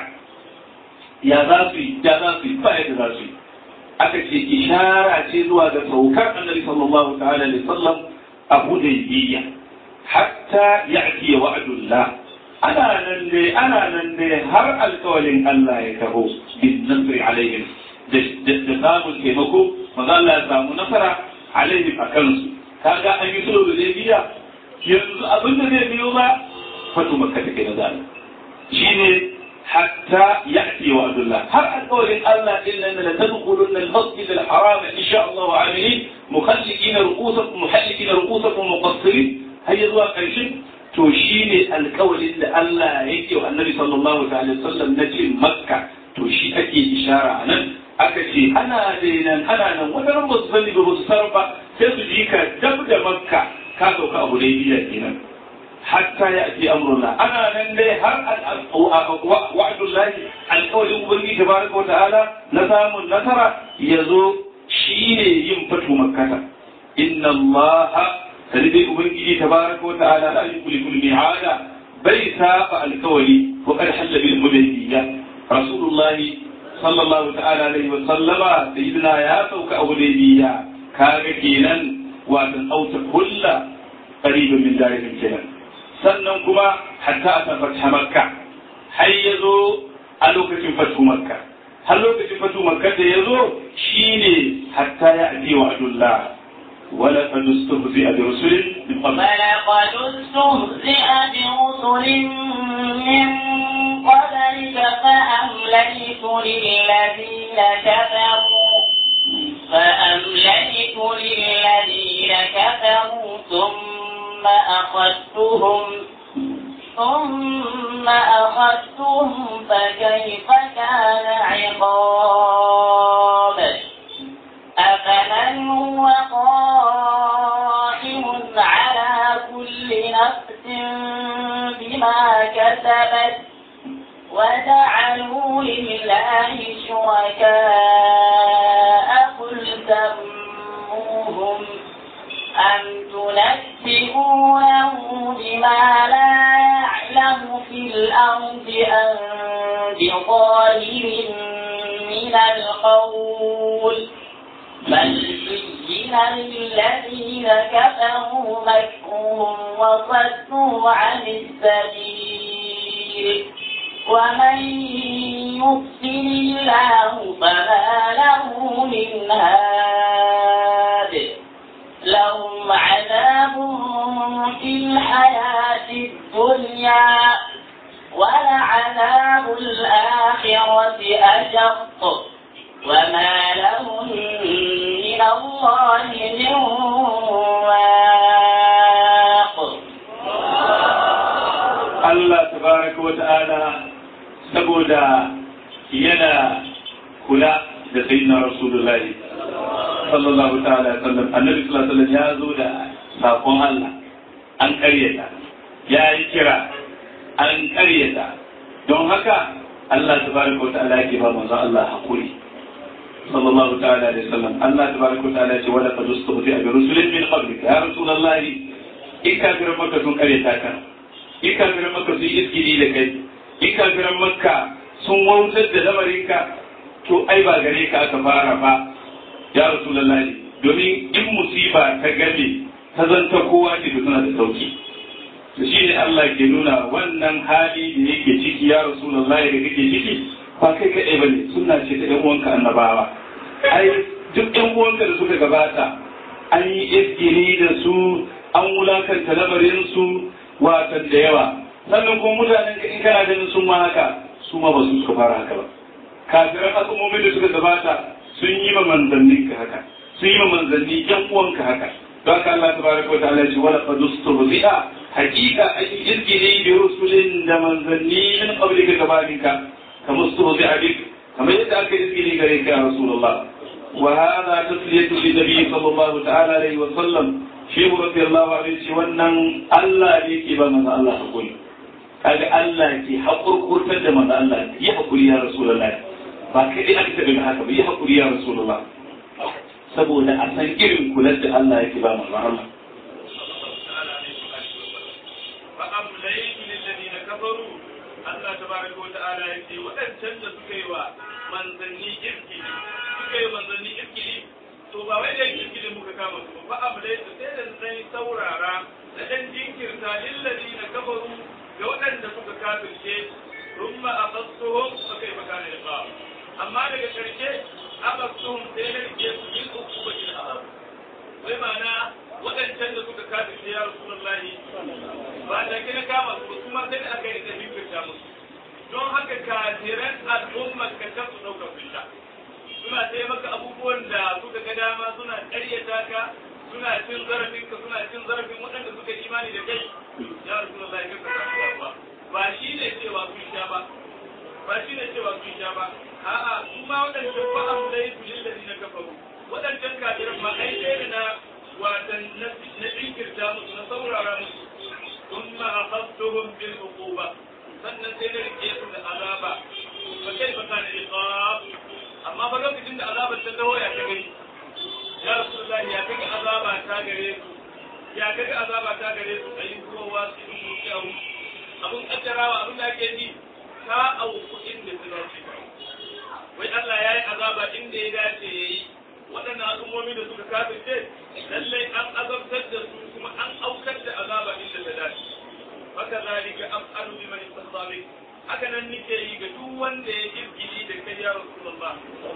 ya za su yi ya za su yi ba yadda za su yi aka ce ishara ce zuwa ga saukar annabi sallallahu ta'ala alaihi wasallam a hudaybiyya hatta ya'ti wa'dullah ana nan ne ana nan ne har alƙawalin Allah ya taho bin nasri alaihim da samun taimako maza Allah ya samu nasara alaihim a kansu kaga an yi sulhu da biya yanzu abin da zai biyo ba fatu makka take na zalimi shine حتى يأتي وعد الله هل أقول إن الله إلا أن لتدخلن المسجد الحرام إن شاء الله عاملين مخلقين رؤوسكم محلقين رؤوسكم مقصرين هيا ذو قيشين to shine alƙawarin da Allah yake wa Annabi sallallahu alaihi wasallam na ce Makka to shi ake ishara a nan aka ce ana nan ana nan wata ran ba su sani ba su sarar ba sai su ji ka dab da Makka ka sauka abu da biya kenan hatta ya ake amrullah ana nan dai har wa'adullahi alƙawarin ubangiji tabaraka wa ta'ala na samun nasara ya zo shine yin fatu makkata inna allaha sani dai ubangiji tabaraka wa ta'ala la yukhlifu al-mi'ada bai saba alƙawari wa qad halla bil hudaybiyya rasulullah sallallahu ta'ala alaihi wa sallama sayyidina ya sauka a hudaybiyya kaga kenan wa tan auta kullu qaribun min dalilin kenan sannan kuma hatta a tabbata makka har ya zo a lokacin fatu makka har lokacin fatu makka da ya zo shine hatta ya ake wa adullah wala qad istahzi'a bi rusulin min qabl ولقد استهزئ برسل من قبلك فأمليت للذين كفروا فأمليت للذين كفروا ثم أخذتهم ثم أخذتهم فكيف كان عقاب أفمن هو قائم على كل نفس بما كسبت وجعلوا لله شركاء قل سموهم أم تنبئونه بما لا يعلم في الأرض أم بظاهر من القول بل زين للذين كفروا مكرهم وصدوا عن السبيل ومن يضلل الله فما له من هاد لهم عذاب في الحياة الدنيا ولعذاب الآخرة أشق وما لهم من الله من واق Allah tabaraka wa ta'ala saboda yana kula da sayyidina Rasulullahi sallallahu ta'ala sallam annabi sallallahu alaihi wasallam ya zo da sakon Allah an karyata ya yi kira an karyata don haka Allah tabaraka wa ta'ala yake ba manzo Allah hakuri sallallahu ta'ala alaihi wasallam Allah tabaraka wa ta'ala ya ce wala qad ustuhzi'a bi rusulin min qablika ya rasulullahi ikafirin maka sun karyata ka ikafirin maka sun iskiri da kai ikafirin maka sun wautar da lamarinka to ai ba gare ka aka fara ba ya rasulullahi domin in musiba ta game ta zanta kowa ce suna da sauki to shi ne Allah ke nuna wannan hali da yake ciki ya rasulullahi da kake ciki ba kai kaɗai ba ne suna ce ta ɗan uwanka annabawa ai duk ɗan uwanka da suka gabata an yi iskiri da su an wulakanta lamarin su watan da yawa sannan kuma mutanen ka in kana ganin sun ma haka su ma ba su suka fara haka ba kafiran al'ummomin da suka gabata sun yi ma manzannin ka haka sun yi ma manzanni yan uwanka haka don haka Allah tabaraka wa ta'ala ce wala qad ustuhzi'a haqiqa ay izgili bi rusulin da manzanni min qablika gabaninka kama ustuhzi'a bik kamar yadda aka izgili gare ka ya rasulullah wa hadha tasliyatu li nabi sallallahu ta'ala alaihi wa sallam shehu radiyallahu anhu ce wannan Allah ne ke ba manzo Allah hakuri kaga Allah ke hakurkurtar da manzo Allah ya hakuri ya rasulullahi ba kai dai aka tabbata haka ba ya hakuri ya rasulullah saboda a san irin kular da Allah yake ba manzo Allah فأمليت للذين كفروا الله تبارك وتعالى يقول وأن تنجى سكيوا من ظني إركي سكيوا من ظني إركي to ba wai da kirkiri muka kama su ba amlai su sai da sai saurara da dan jinkirta lillazi na kafaru ga waɗanda suka kafirce thumma aqassuhum fa kayfa kana iqab amma daga karshe aqassuhum sai na rike su bil uqubatil azab wai ma'ana waɗancan da suka kafirce ya rasulullahi ba da kina kama su kuma sai da aka yi da jinkirta musu don haka kafiran al'ummar ka ta su ɗaukar fita suna sai maka abubuwan da suka ga dama suna ƙaryata ka suna cin zarafin ka suna cin zarafin waɗanda suka imani da kai ya ya rasulullahi ka ka ba ba shi ne cewa kun sha ba ba shi ne cewa kun sha ba a'a su ma waɗancan ba a mulai su lillazi na kafaru waɗancan kafiran ma ai ɗaya na watan na jinkirta musu na saurara musu ثم أخذتهم بالعقوبة sannan sai na rike su da azaba ba kai ba kana iqab amma ba lokacin da azabar ta dawo ya ta gani ya rasulullahi ya kaga azaba ta gare su ya kaga azaba ta gare su ayin kuma wasu in su kyau abun kaddarawa abun da ake ji ta auku inda su dace wai Allah ya yi azaba inda ya dace ya yi waɗannan al'ummomi da suka kafirce lallai an azabtar da su kuma an aukar da azaba inda ta dace haka zalika af'alu biman istahzabi haka nan nake yi ga duk wanda ya jirgili da kai ya rasulullah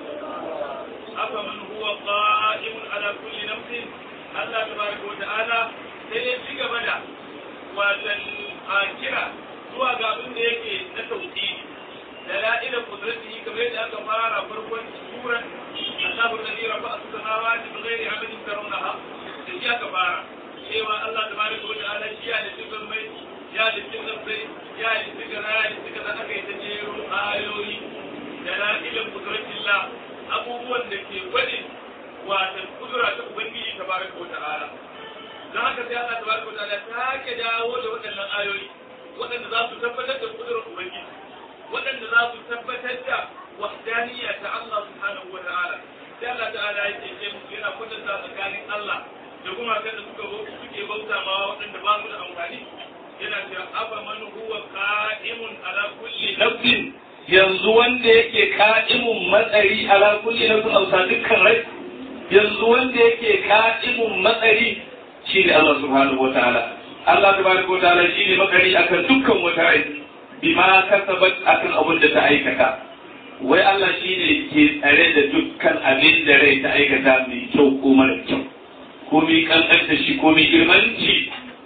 afa man huwa qa'imun ala kulli nafsin Allah tabaraka wa ta'ala sai ya ci gaba da watan kira zuwa ga abin da yake na tauhidi دلائل قدرته كما يدعى كفارة فرقا سورة الله الذي رفع السماوات بغير عمل ترونها تجي كفارة شيء الله تبارك وتعالى شيء لتكن ميت يا لتكن بيت يا لتكن يا لتكن أكي تجير آيوي دلائل قدرة الله abubuwan da ke gwade wata kudura ta ubangiji tabaraka wa ta'ala don haka sai Allah tabaraka wa ta'ala ta ke dawo da waɗannan ayoyi waɗanda za su tabbatar da kudurar ubangiji waɗanda za su tabbatar da wahdaniyya ta Allah subhanahu wa ta'ala sai Allah ta'ala ya ce ce musu yana kwatanta tsakanin Allah da kuma da suka suke bauta ma waɗanda ba su da amfani yana cewa afa man huwa qa'imun ala kulli nafsin yanzu wanda yake ka'imun matsari ala kulli nafsin ausa dukkan rai yanzu wanda yake ka'imun matsari shi ne Allah subhanahu wa ta'ala Allah tabaraka wa ta'ala shi ne makari akan dukkan wata rai bima kasabat akan abin da ta aikata wai Allah shi ne ke tsare da dukkan abin da rai ta aikata mai kyau ko mara kyau ko mai kankanta shi ko mai girmanci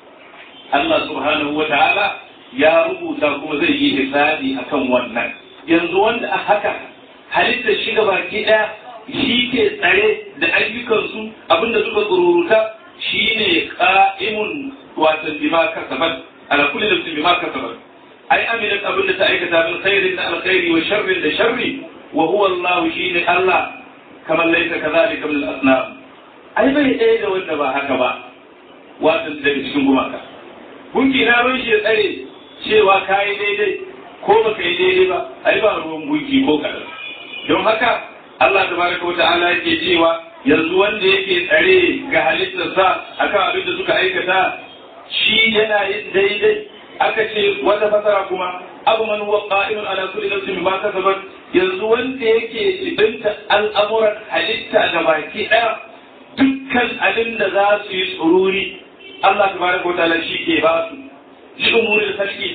Allah subhanahu wa ta'ala ya rubuta kuma zai yi hisabi akan wannan yanzu wanda a haka halittar shi ga baki ɗaya shi ke tsare da ayyukansu abinda suka tsururuta shi ne ƙa'imun watan bima kasabat ala kulli nafsin bima kasabat ai amilat abin da ta aikata min khairin da alkhairi wa sharrin da sharri wa huwa Allah shine Allah kamar laisa kadhalika min al-asnam ai bai ɗaya da wanda ba haka ba wato daga cikin gumaka gunki na ruwan shi tsare cewa kai daidai ko baka yi daidai ba ai ba ruwan gunki ko kadan don haka Allah tabaraka wa ta'ala yake cewa yanzu wanda yake tsare ga halittarsa akan abin da suka aikata shi yana yin daidai aka ce wata fasara kuma abu man huwa qa'imun ala kulli nafsin bima kasabat yanzu wanda yake ibinta al'amuran halitta ga baki daya dukkan abin da za su yi tsururi Allah tabaraka wa ta'ala shi ke ba su li umuri da sarki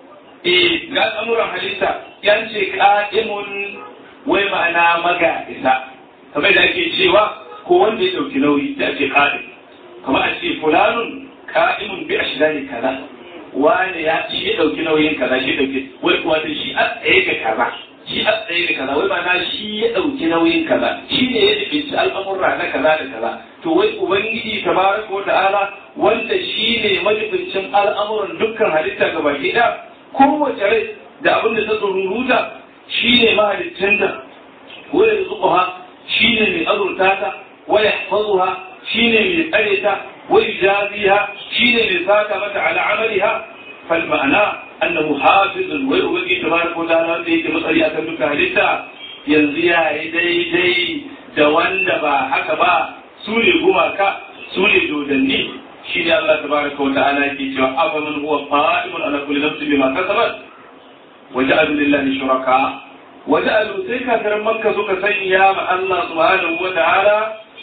eh ga al'amuran halitta yan ce qa'imun wai ma'ana maga isa kamar da ake cewa ko wanda ya dauki nauyi da ake qa'im kamar a ce fulanun qa'imun bi ashdari kaza wani ya ci ya ɗauki nauyin kaza shi ɗauki wai kuwa shi a tsaye ga kaza shi a tsaye ga kaza wai ba na shi ya ɗauki nauyin kaza shi ne ya ɗauki al'amurra na kaza da kaza to wai ubangiji tabaraka wa ta'ala wanda shi ne majibincin al'amuran dukkan halitta ga baki ɗaya kowace rai da abin da ta tsururuta shi ne mahalittinta wai da zuƙuha shi ne mai azurta ta wai yahfazuha shi ne mai tsare ta ويجازيها شين لساك متى على عملها فالمعنى أنه حافظ ويؤبقي تبارك وتعالى ديك مصري أتمك هلتا ينزيها يدي دي دوان دبا حكبا سولي قماكا سولي دودني شين الله تبارك وتعالى كي جوا أفمن هو قائم على كل نفس بما كسبت وجعلوا لله شركاء وجعلوا سيكا ترمك سوك سيئا الله سبحانه وتعالى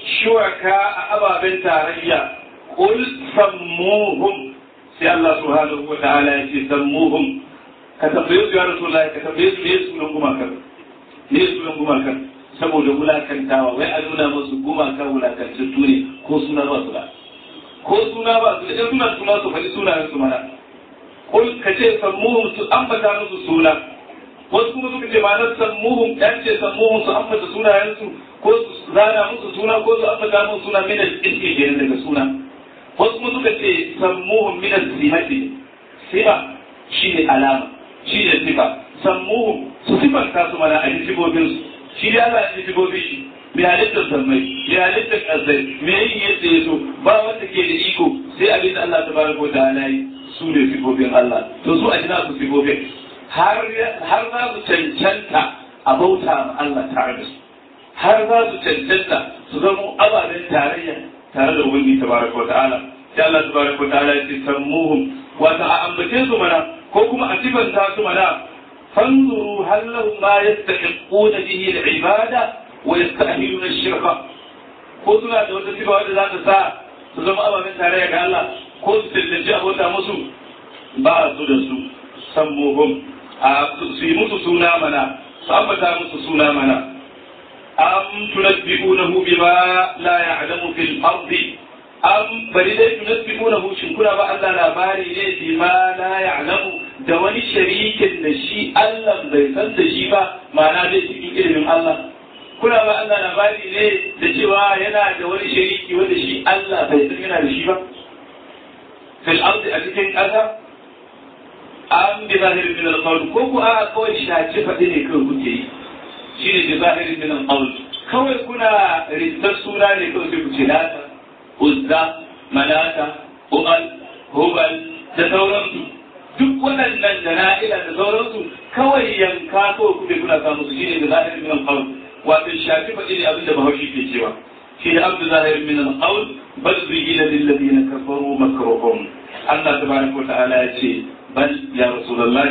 شركاء أبا بنت ريا قل سموهم sai Allah subhanahu wa ta'ala ya ce sammuhum ka tambaye su ya rasulullahi ka tambaye su ne sunan gumakan ne sunan gumakan saboda wulakantawa wai a nuna musu gumaka wulakantattu ne ko suna ba su da ko suna ba su da in suna suna su faɗi sunayen su mana ko ka ce sammuhum su ambata musu suna wasu kuma suka ce ma'anar sammuhum ɗan ce sammuhum su ambata sunayen su ko su zana musu suna ko su ambata musu suna min al-ismi daga suna wasu kuma suka ce sammuhum min az-zimati sifa shi ne alama shi ne sifa sammu su sifanta su mana a sifofin su shi ne Allah ya sifofin shi mai halittar sammai mai halittar ƙasai mai yin yadda ya so ba wanda ke da iko sai abin da Allah ta baraka wa ta'ala yi su ne sifofin Allah to su a jina su sifofin har za su cancanta a bauta ma Allah tare da su har za su cancanta su zama ababen tarayya tare da ubangi tabaraka wa ta'ala sai Allah tabaraka wa ta'ala ya ce sammuhum wata a ambace su mana ko kuma a sifanta su mana fanzuru hal lahum ma yastahiquna bihi al-ibada wa yastahiluna ash-shirka ko suna da wata sifa wadda za ta sa su zama ababen tarayya ga Allah ko su tantance abota musu ba su da su sammuhum a su yi musu suna mana su ambata musu suna mana am tunabbi'unahu bima la ya'lamu fil ardi am bari dai tunabbi'unahu shin kuna ba Allah labari ne bima la ya'lamu da wani sharikin da shi Allah bai san da shi ba ma'ana dai cikin ilimin Allah kuna ba Allah labari ne da cewa yana da wani shariki wanda shi Allah bai san yana da shi ba fil ardi a cikin ƙasa an bi zahirin min al-qawl ko ku a kawai shaci faɗi ne kawai kuke yi shi ne bi zahirin min al-qawl kawai kuna rittar suna ne kawai sai ku ce lata uzza malata uqal hubal da sauransu duk waɗannan da na'ila da sauransu kawai yanka kawai kuke kuna samu su shi ne bi zahirin min al-qawl wato shafi faɗi ne abinda bahaushe ke cewa shi ne abdu zahirin min al-qawl bal zuyina lil ladina kafaru makruhum Allah tabaraka wa ta'ala ya ce بل يا رسول الله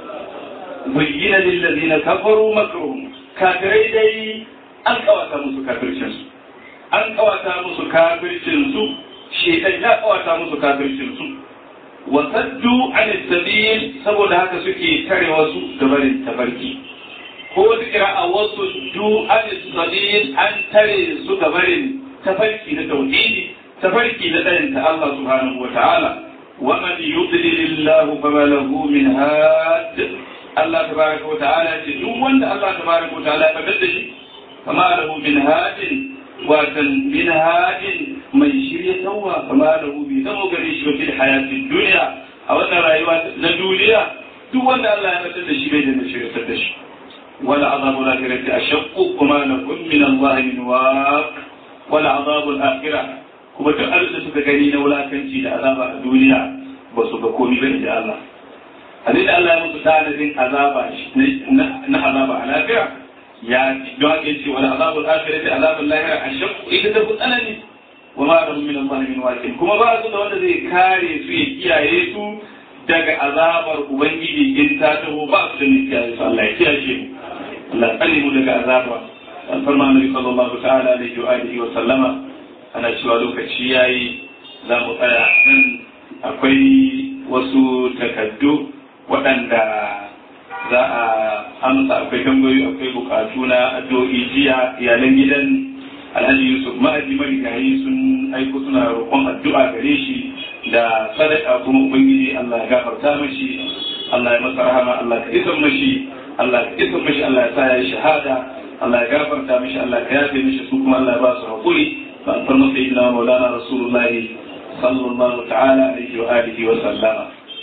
بين للذين كفروا مكرهم كافري دي an kawata musu kafircinsu an kawata musu kafircinsu shekai ya kawata musu kafircinsu wa saddu an sabil saboda haka suke tare wasu gabarin tafarki ko da kira a wasu du an sabil an tare su gabarin tafarki na tauhidi tafarki na ɗayan ta Allah subhanahu wa ta'ala ومن يضلل الله فما له من هاد الله تبارك وتعالى duk wanda Allah تبارك وتعالى ya fadar da shi فما له من هاد watan min hadin mai shirya tawa kama da bai zama gare shi wa fil hayatid dunya a wannan rayuwa na duniya duk wanda Allah ya fadar da shi bai da shirya da shi wala azabu al-akhirati ashaqqu kuma lakum min Allah min waq wala azabu al-akhirah kuma duk abin da suka gani na wulakanci da azaba a duniya ba su ga komai ba da Allah abin da Allah ya musu tanadin azaba na azaba a lafiya ya don haka yace wal azabu al-akhirati azabul lahira ashaq ita da tsanani wa ma lahum min Allah min waqin kuma ba su da wanda zai kare su ya kiyaye su daga azabar ubangiji in ta taho ba su da mai kiyaye su Allah ya kiyaye mu Allah tsare mu daga azaba alfarma annabi sallallahu ta'ala alaihi wa alihi wa sallama ana cewa lokaci ya yi za mu tsaya nan akwai wasu takaddu waɗanda za a amsa akwai tambayoyi akwai bukatu na addu'o'i jiya iyalan gidan alhaji yusuf ma'aji marigayi sun aiko suna roƙon addu'a gare shi da sadaka kuma ubangiji allah ya gafarta mashi allah ya masa rahama allah ka isan mashi allah ka isan mashi allah ya sa ya shahada allah ya gafarta mashi allah ka yafe mashi su kuma allah ya ba su haƙuri فأنتم سيدنا مولانا رسول الله صلى الله تعالى عليه وآله وسلم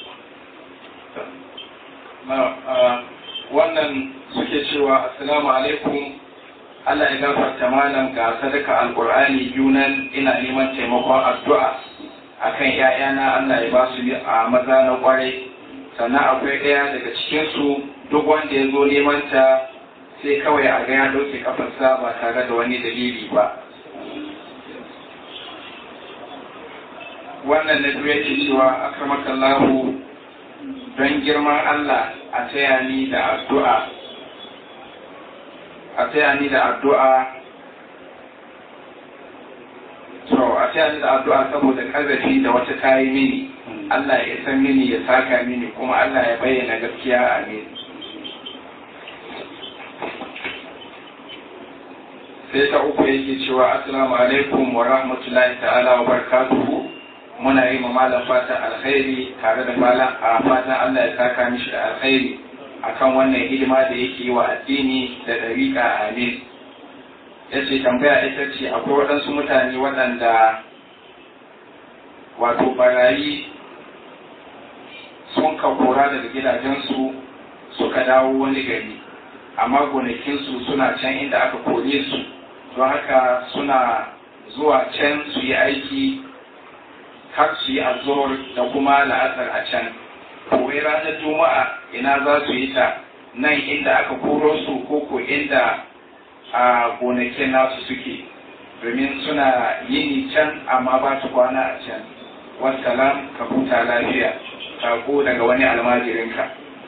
wannan suke cewa assalamu alaikum Allah ya gafarta malam ga sadaka alqur'ani yunan ina neman taimakon addu'a akan ƴaƴana Allah ya ba su a maza na kwarai sannan akwai ɗaya daga cikin su duk wanda ya zo neman ta sai kawai a ga ya ɗauke kafarsa ba tare da wani dalili ba wannan na biyu yake cewa akramakallahu don girman Allah a taya ni da addu'a a taya ni da addu'a so a taya ni da addu'a saboda kazafi da wata kayi mini Allah ya san mini ya saka mini kuma Allah ya bayyana gaskiya a mini sai ta uku yake cewa assalamu alaikum wa rahmatullahi ta'ala wa barakatuhu muna yi ma malam fatan alkhairi tare da malam a fatan Allah ya saka mishi da alkhairi akan wannan hidima da yake yi wa addini da dariƙa amin ya ce tambaya ita ce akwai waɗansu mutane waɗanda wato barayi sun ka kora daga gidajensu suka dawo wani gari amma gonakinsu suna can inda aka kore su don haka suna zuwa can su yi aiki har su yi azor da kuma la'asar a can kowai ranar juma'a ina za su yi ta nan inda aka koro su ko ko inda a gonakin nasu suke domin suna yini can amma ba su kwana a can wassalam ka huta lafiya sako daga wani almajirinka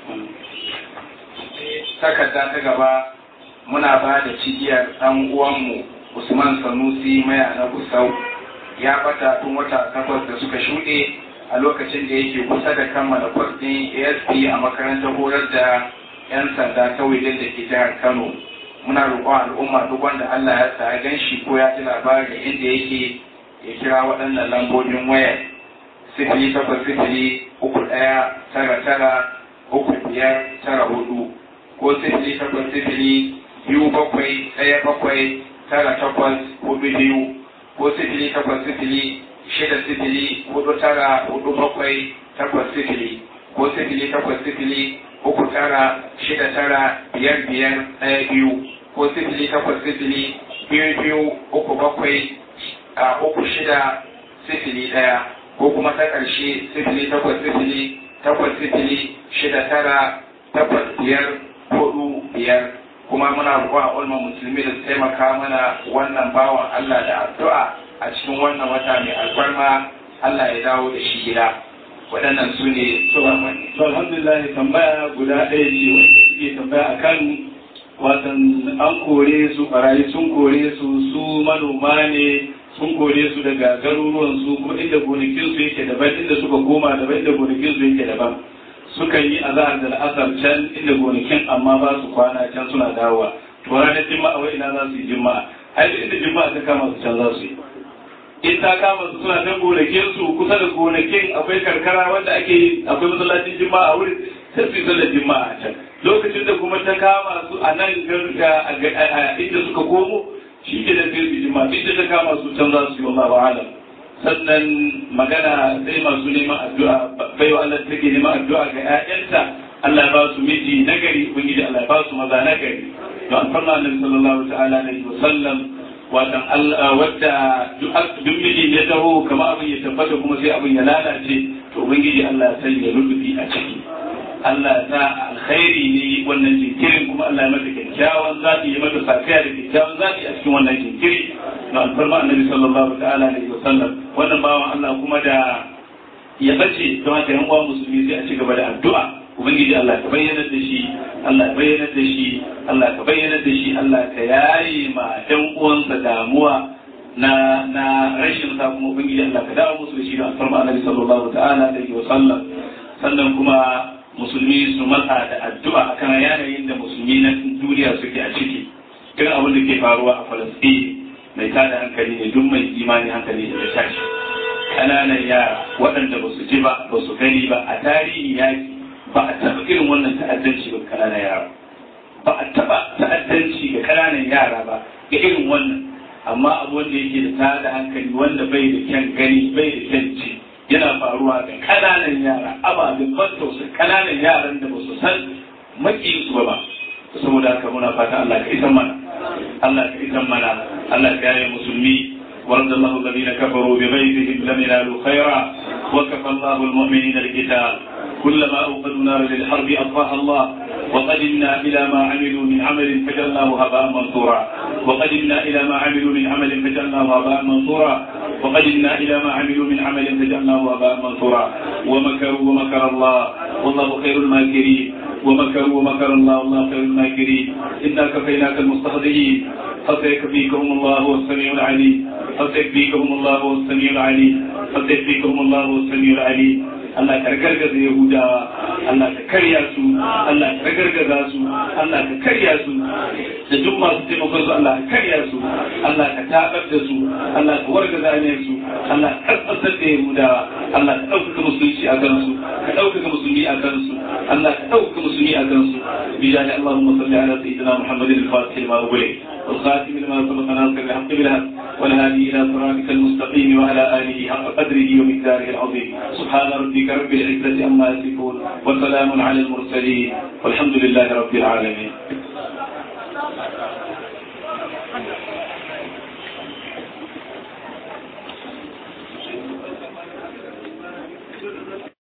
takarda ta gaba muna ba da cigiyar ɗan uwanmu usman sanusi maya na gusau ya bata tun wata takwas da suka shuɗe a lokacin da yake kusa da kammala kwas ɗin asp a makarantar horar da 'yan sanda ta wajen da ke jihar kano muna roƙon al'umma duk wanda allah ya sa gan shi ko ya ji labarin inda yake ya kira waɗannan lambobin wayar sifili takwas sifili uku ɗaya tara tara uku biyar tara hudu ko sifili takwas sifili biyu bakwai ɗaya bakwai tara takwas hudu biyu ko sifili takwas sifili shida sifili hudu tara hudu bakwai takwas sifili ko sifili takwas sifili uku tara shida tara biyar biyar ɗaya biyu ko sifili takwas sifili biyu biyu uku bakwai a uku shida sifili ɗaya ko kuma ta ƙarshe sifili takwas sifili takwas sifili shida tara takwas biyar hudu biyar kuma muna roƙon ulma musulmi da su taimaka mana wannan bawan Allah da addu'a a cikin wannan wata mai alfarma Allah ya dawo da shi gida waɗannan su ne to alhamdulillah tambaya guda ɗaya ce wanda suke tambaya akan watan an kore su barayi sun kore su su manoma ne sun kore su daga garuruwan su kuma inda gonakin su yake daban inda suka koma daban inda gonakin su yake daban suka yi azahar da al'asar can inda gonakin amma ba su kwana can suna dawowa to ranar jima'a wai ina za su yi jima'a ai inda jima'a ta kama su can za su yi in ta kama su suna can gonakin su kusa da gonakin akwai karkara wanda ake akwai masallacin jima'a a wurin sai su yi sallar jima'a a can lokacin da kuma ta kama su a nan inda suka komo shi ke da sai su jima'a inda ta kama su can za su yi wallahu alam sannan magana sai masu neman addu'a baiwa Allah take neman addu'a ga ƴaƴanta Allah ba su miji nagari ubangiji Allah ba su maza nagari to an farna annabi sallallahu ta'ala alaihi wa sallam watan Allah wadda duk miji ya taho kamar abin ya tabbata kuma sai abin ya lalace to ubangiji Allah ya sanya rubuti a ciki Allah ya sa alkhairi ne wannan jinkirin kuma Allah ya mata kyakkyawan zaɓi ya mata safiya da kyakkyawan zaɓi a cikin wannan jinkiri na alfarma annabi sallallahu ta'ala alaihi wa sallam wannan bawan Allah kuma da ya bace don haka yan uwa musulmi sai a ci gaba da addu'a ubangiji Allah ka bayyana da shi Allah ka bayyana da shi Allah ka bayyana da shi Allah ka yayi ma ɗan uwansa damuwa na na rashin sa kuma ubangiji Allah ka dawo musu da shi da alfarma annabi sallallahu ta'ala alaihi wa sallam sannan kuma musulmi su matsa da addu'a akan yanayin da musulmi na duniya suke a ciki irin abin da ke faruwa a Falasɗini mai tada hankali ne duk mai imani hankali da tashi ƙananan yara waɗanda ba su ji ba ba su gani ba a tarihi yaki ba a taɓa irin wannan ta'addanci ga ƙananan yara ba a taɓa ta'addanci ga ƙananan yara ba ga irin wannan amma abu wanda yake da tada hankali wanda bai da kyan gani bai da kyan ji yana faruwa ga ƙananan yara ababen ban tausayi ƙananan yaran da ba su san maƙiyinsu ba ba saboda haka muna fata Allah ka isan mana Allah ka isan mana Allah ka yaye musulmi ورد الله الذين كفروا بغيظهم لم ينالوا خيرا وكفى الله المؤمنين القتال كلما اوقدوا نارا للحرب اطفاها الله وقدمنا الى ما عملوا من عمل فجعلناه هباء منثورا وقدمنا الى ما عملوا من عمل فجعلناه هباء منثورا وقدمنا الى ما عملوا من عمل فجعلناه هباء منثورا ومكروا ومكر الله والله خير الماكرين ومكروا ومكر الله والله خير الماكرين انا كفيناك المستهزئين فسيكفيكهم الله هو السميع العليم فسيكفيكهم الله هو السميع العليم فسيكفيكهم الله هو السميع العليم Allah ka gargaza Yahudawa, Allah ka karya su, Allah ka gargaza su, Allah ka karya su, da duk masu taimakon su Allah ka karya su, Allah ka tabar da su, Allah ka wargaza ne su, Allah ka kasar da Yahudawa, Allah ka ɗaukaka musulunci a kansu, ka ɗaukaka musulmi a kansu, Allah ka ɗaukaka musulmi a kansu. Bijani Allahumma salli ala sayyidina Muhammadin al-Fatih ma ubule, والخاتم لما سبق ناصر الحق بالحق والهادي إلى صراطك المستقيم وعلى آله حق قدره ومقداره العظيم سبحان ربك رب العزة عما يصفون وسلام على المرسلين والحمد لله رب العالمين